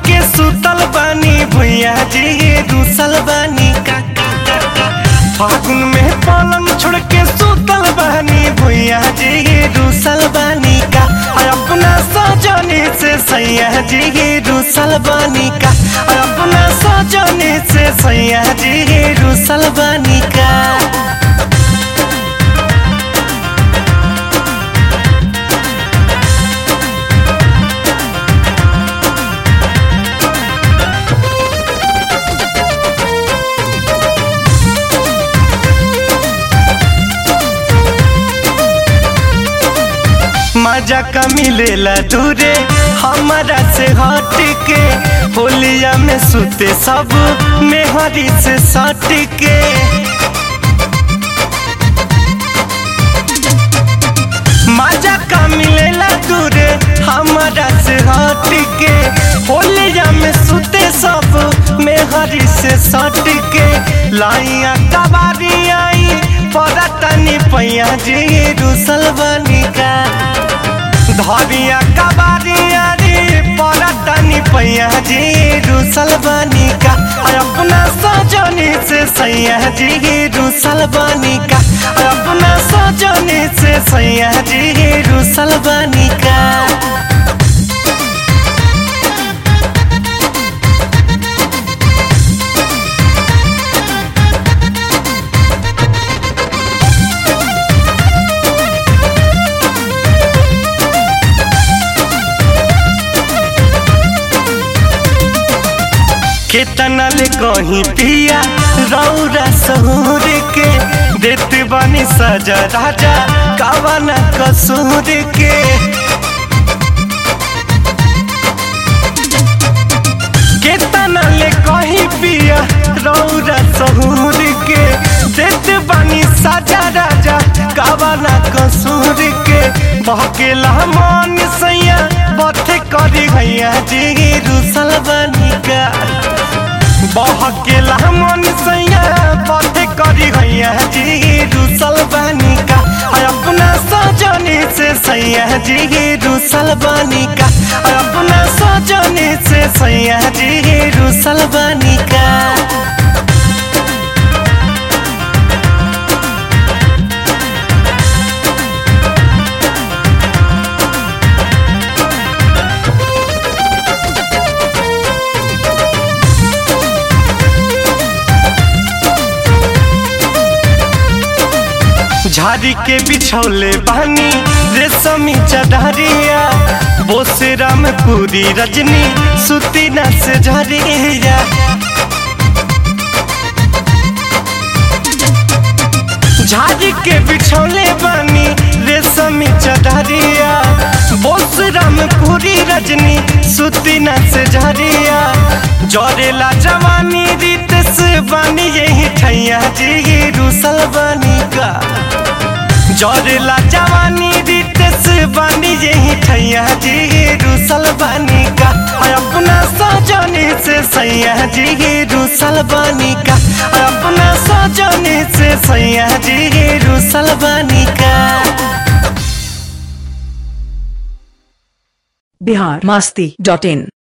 के सुतल बानी भैया जी रूसल बानी का का, का, का। फागुन में पलंग छोड़ के सुतल बानी भैया जी रूसल बानी का और अपना सजनी से सैया जी रूसल बानी का और अपना सजनी से सैया जी रूसल बानी का मजा का मिलेला दूरे हमारा से हट के होलिया में सुते सब मेहरी से सट के मजा का मिलेला दूरे हमारा से हट के होलिया में सुते सब मेहरी से सट के लाइया कबारी आई पड़तनी पैया जी रूसल बनी का धरिया कबारिया रे पड़तनी पैया जी रूसल बनी का और अपना सजनी से सैया जी रूसल बनी का और अपना सजनी से सैया जी रूसल बनी का केतना ले कहीं पिया रौरा सहूर के देत बनी सजा राजा कावना कसूर के केतना ले कहीं पिया रौरा सहूर के देत बनी सजा राजा कावना कसूर के बहकेला मन सैया बथे करी भैया जी रूसल बनी का बहकेला मन सैया पथे करी गैया जी रूसल बानी का और अपना सजनी से सैया जी रूसल बानी का और अपना सजनी से सैया जी रूसल बानी का झाड़ी के बिछौले बानी रेशमी चढ़रिया बोसे रामपुरी रजनी सुती न से झरिया झाड़ी के बिछौले बानी रेशमी चढ़रिया बोस रामपुरी रजनी सुती न से झरिया जरेला जवानी रीत से बानी यही ठैया जी रूसल बानी का जरेला जवानी रीत से बानी यही ठैया जी रूसल बानी का और अपना सजनी से सैया जी रूसल बानी का और अपना सजनी से सैया जी रूसल बानी का बिहार मास्ती डॉट इन